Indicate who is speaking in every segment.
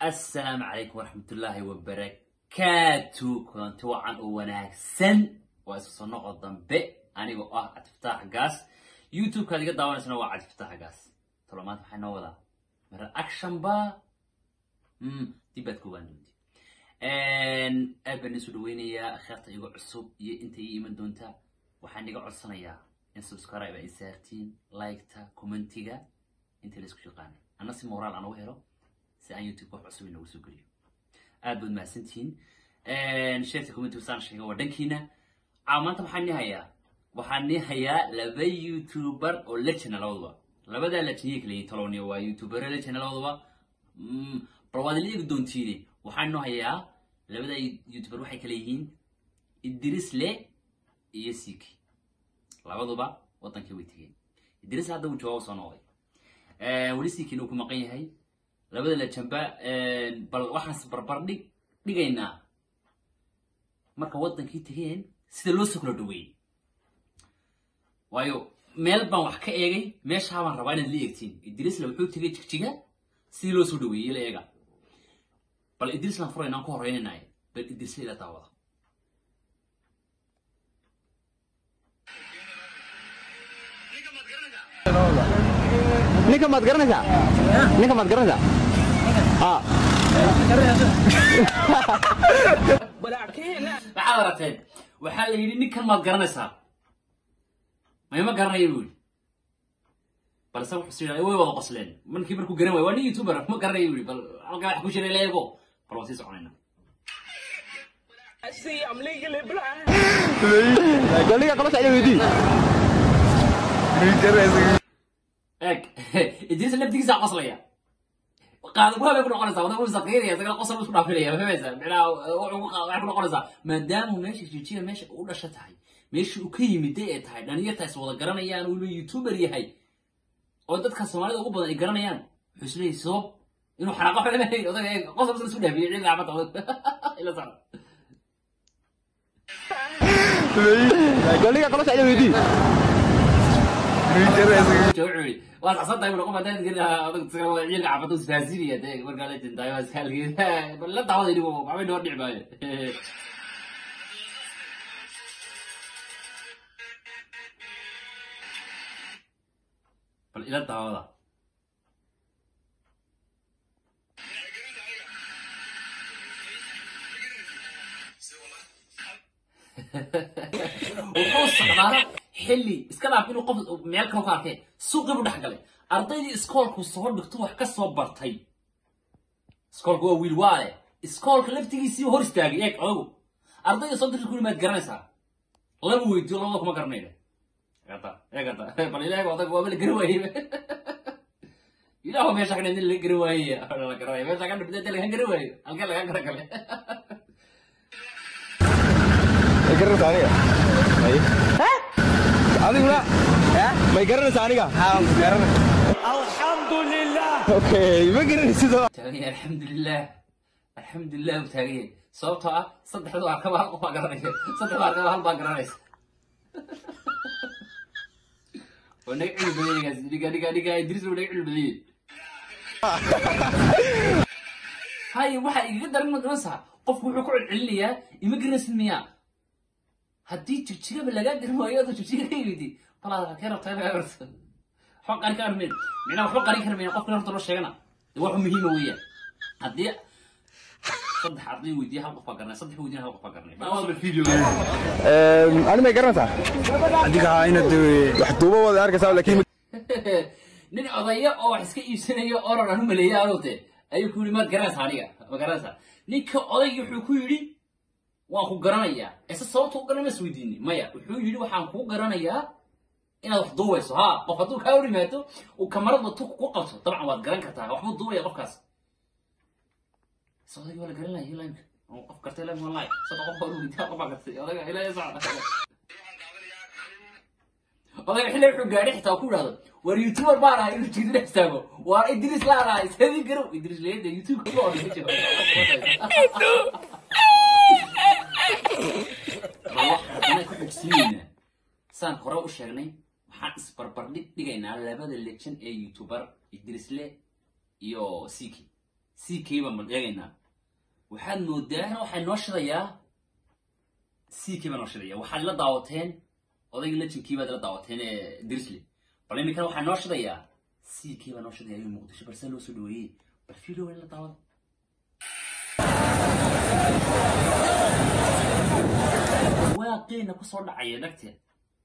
Speaker 1: assalaamu calaykum waraxmatullaahi wabarakaatu kulanti wacan oo wanaagsan waa isu soo noqo dambe anigoo ah cabdifataax gaas youtube-kaad iga daawanaysana waa cabdifataax gaas talo maanta waxay noo wadaa mara action ba dib baad ka ogaan doonti aad baan isu dhaweynayaa akheerta iga cusub iyo inta ii iman doonta waxaan iga codsanayaa in subscribe ay saartiin liketa commentiga inta la isku shaqaana anna si moraal aan ugu helo si aan youtube wax cusub inoogu soo geliyo aad baad mahadsantihiin sheerta commentiga saan sheega waa dhankiina caa maanta maxaan nii hayaa waxaan nii hayaa laba youtuber oo legend labaduba labadaa legendiyay kala yihiin tolowniya waa youtubero legend labaduba bal waad ila eegi doontiine waxaan noo hayaa labadaa youtuber waxay kala yihiin idrisle iyo siki labaduba wadankii way tegeen idris hadda uu jawaab soo noqday weli sikiina uu ku maqan yahay labada lejamba bal waxaas barbar dhig dhigaynaa marka wadankii tegeen sida loo soo kala dhaweeyey waayo meel baan wax ka eegay meeshaa baan rabaa inaad la eegtiin idrisla wuxuu tegay jigjiga sidii loo soo dhaweeyey la eega bal idrislaan furaynaan ku horreynaynaay bal idrisla ila daawada
Speaker 2: ninka maad garanaysaa ninka maad garanaysaa a
Speaker 1: maxaad aragteen waxaa la yidhi ninkan maad garanaysaa mayma garanaya buu yidhi balse wuxuu sii way wada qosleen markii markuu garan waay waa nin youtuber ma garanaya buu yidhi bal halkaa wax ku jira la eego bal waan sii soconayna
Speaker 2: goliga qolosha ila weydii
Speaker 1: eeg idris laftigiisa qoslaya qaadaguha bay ku noqonaysaa wada saqiiraya isagana qosol isku dhaafinaya fahmaysaa micnaha wuxuu ku waxay ku noqonaysaa maadaama meesha jijiga meesha u dhasha tahay meesha uu ka yimiday ee tahay dhalinyarta is wada garanayaan uu youtuber yahay oo dadka soomaalida ugu badan ay garanayaan wuxuu isleeyahay sabab inuu xanaaqo xulamahay odaga eeg qosol isku dhaafiyay ciid gacmada ila socda
Speaker 2: goliga qolosha ila weydii
Speaker 1: wuxuu waa saxsantahay buu qof hadaan gelin adag isaga wada ciilka cafadu isfahansiinaya dee markaa la tintaay waa iskaalgeeda bal la daawada inigu waxbay noo dhici maayo bal ila daawada wuxuu socdaana xilli iska dhaaf inuu qof meel kale ku arkay suuqii buu dhex galay ardaydii iskoolku soo dhigto wax ka soo bartay iskoolku waa wiil waale iskoolka laftigiisii hor istaagay eeg odagu ardayda soo dirta kuli maad garanaysaa laba weydiyo labada kuma garanayna eegata eegata bal ilaahay odag waaba la garan waayey ilaahu meesha kadhe nin la garan waayey la garanaya meesha kadhe bidada laga garan waayo halkee laga garan gale
Speaker 2: may garanaysaa aniga may adiguna may garanaysaa aniga okay ma garanaysid oo
Speaker 1: taagan yahay alxamdulilah alxamdulilah uu taagan yahay sababtoo ah saddexdu arkaba hal qof baa garanaya saddexdu arkaba hal baa garanaysa waa naga cilmi badan ninkaas ninka ninka ninka idris buu naga cilmi badan yahay haye waxaa igaga daran ma garanaysaa qofku wuxuu ku celcelinayaa ima garanaysid miyaa haddii jigjigaba lagaa garan waayo adoo jigjiga ka yimidi balaad halkee rabtaa inaad aragto waxba qarin ka armayn micnaha waxba qarin kara mayna qofkan horta loo sheegana de wax muhiima weeyaan haddii saddex arday weydiiya hal qof baa garanay saddex weydiiya hal qof baa garanay baa wada video
Speaker 2: ani may garanaysaa
Speaker 3: adiga haa inaad
Speaker 2: wax duuba wada arkaysaa laakiin
Speaker 1: nin odaya oo wax iska iibsanayo oran aan u maleeyay arote ayuu ku yidhi maad garanaysaa aniga ma garanaysaa ninka odaygii wuxuu ku yidhi waan ku garanayaa ise sababta u garanay mas weydiini maya wuxuu yidhi waxaan kuu garanayaa inaad wax duubayso ha qof hadduu kaa hor yimaado uu kamarada tu ku qabto dabcan waad garan kartaa waxbuu duubaya qofkaas ise odaygii waa la garanaya ilaamka qof gartay ilaamka wallahi sada qof baa weydiiya qof baa gartay odayga ilaa socda odayga xilli wuxuu gaadhay xitaa ku yidhahdo war youtuber baan ahay inuu jiidina istaago waar idris laan ahay sadii garow idris leeda youtube ka odhan ma jiro waxaan ku xogsiinaynaa saan hore u sheegnay waxaan isbarbardhig dhigaynaa labada lejan ee youtuber idrisle iyo siki c k baan bal eegaynaa waxaad moodaa waxay noo shidayaa c k baa noo shidaya waxaad ila daawateen odayga lejinkii baad ila daawateen ee dirisle bal iminkana waxaa noo shidayaa c k baa noo shidaya ayuu muqdisho balse loo soo dhaweeyey bal video waa ila daawada waaqeena kusoo dhacaya dhagteed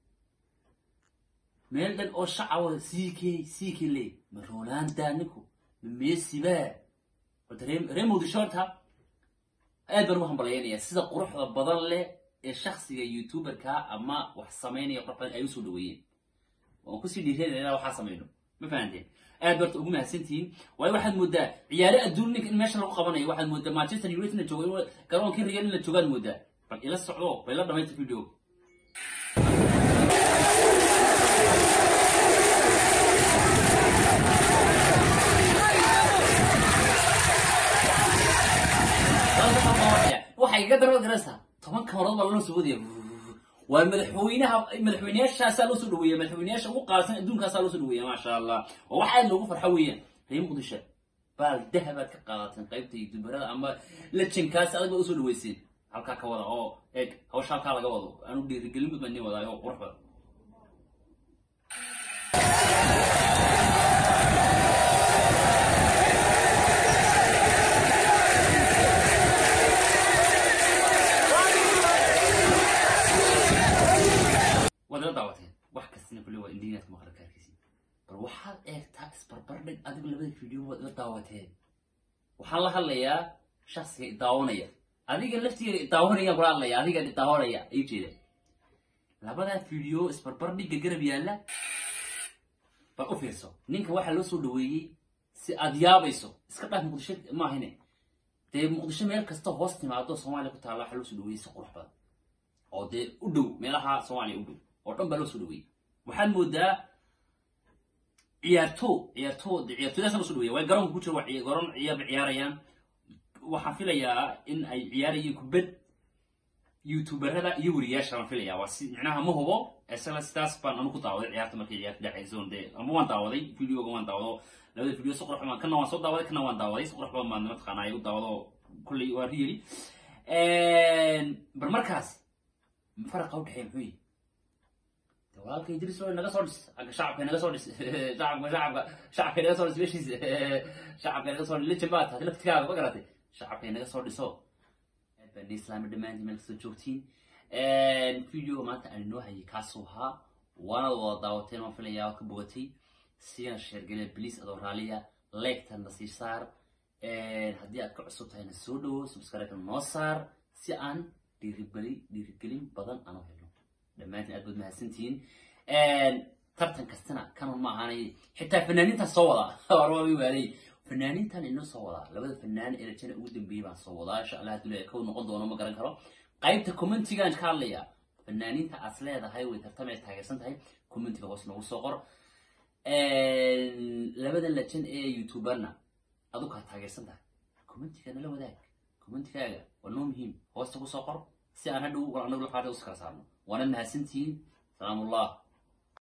Speaker 1: meel dhan oo shacaba c k c k le ma roolaanda ninku ma meesiba horta ree ree muqdisho horta aad baan ugu hambalyaynaya sida quruxda badan leh ee shaksiga youtuberka ama wax samaynaya qurux badan ay usoo dhaweeyeen waan kusii dhiiranayna inaan waxaa samayno ma fahanteen aad barta ugu mahadsantihiin waayo waxaad moodaa ciyaare adduun ninka in meesha lagu qabanayo waxaad moodaa manchester united in la joogo in garoonkii real in la joogaad moodaa bal ila socdo bal ila dhamaynta video waxay iga daro garaysaa toban kamarood baa loo soo wadaya waa madaxweynaha madaxweyneyaashaasaa loo soo dhaweeya madaxweyneyaasha ugu qaalisan adduunkaasaa loo soo dhaweeya maasha allah waa wax aad loogu farxo weeyaan reer muqdisho baal dahabaad ka qaadateen qaybta youtuberada ama lejankaas adag baad usoo dhaweyseen halkaa ka wada oo eeg hawsha halkaa laga wado aanu dhiirigelin mid baan idin wadaayo oo qurux badan waad ila daawateen wax kastina kulli waa indhiinaad ku maqla kaarkiisi bal waxaad eegtaa isbarbardhig adigu labada video waad ila daawateen waxaan la hadlayaa shaksiga idaawanaya adiga laftigeeda idaawanayaan kula hadlaya adiga idaawanaya ay jeeda labadaa video isbarbardhigga garab yaalla bal u fiirso ninka waxaa loo soo dhaweeyey si aad yaabayso iska dhaaf muqdisho maahine dee muqdisho meel kasta hoos timaado soomaaliya ku taalla waxaa loo soo dhaweeyey si qurux badan oo dee u dhow meelaha soomaaliya u dhow oo dhan baa loo soo dhaweeyey waxaad moodaa ciyaarto ciyaarto de ciyaartooydaas loo soo dhaweeya way garoonka ku jira waa ciya- garoon ciyaar bay ciyaarayaan waxaan filayaa in ay ciyaarayeen kubad youtuberada iyo weriyaasha baan filayaa waa si micnaha ma hubo isla sidaas baan anu ku daawaday ciyaarta markay ciyaarta dhacayso dee ama waan daawaday videoga waan daawado labada video si qurux badan kana waan soo daawaday kana waan daawaday si qurux badan baan mataqaanaa igu daawado kulley waa riyeli bar markaas faraqa u dhexeeya muxuu yihi de walaalka idris oo naga soo dhis agga shacabka naga soo dhis shacabka shacabka shacabka naga soo dhis meeshiisa shacabka naga soo dhis lejan baa tahay laftigaaga ma garatay shacabka naga soo dhiso aad baan islaami dhammaantiin meel kastoo joogtiin videoga maanta aan inoo hayay kaasuu ahaa waanad wada daawateen waan filayaa waad ka bogatay siina sheergale bliis adoo raaliya leegtan na sii saar haddii aad ka cusub tahayna soo dhawo subscribe noo saar si aan dhiirigeli dhiirigelin badan aan u helno dhammaantiin aad baad mahadsantihiin tartan kastana kanon ma ahaanay xitaa fanaaniintan soo wadaa warwaa waalay fanaaniintan inoo soo wadaa labada fanaan ee rajana ugu dambeeyey baan soo wadaa insha allah hadduu leeyahay kow noqon doono ma garan karo qaybta commentigaan ka hadlaya fanaaniinta aad leedahay way tartamay taageersan tahay commentiga hoos noogu soo qor labada lajan ee youtuberna adu kaa taageersan tahay commentiga nala wadaag commentigaaga waa noo muhiim hoosta ku soo qor si aan hadhow anagu lafaata uskala saarno waana mahadsantihiin salaamullah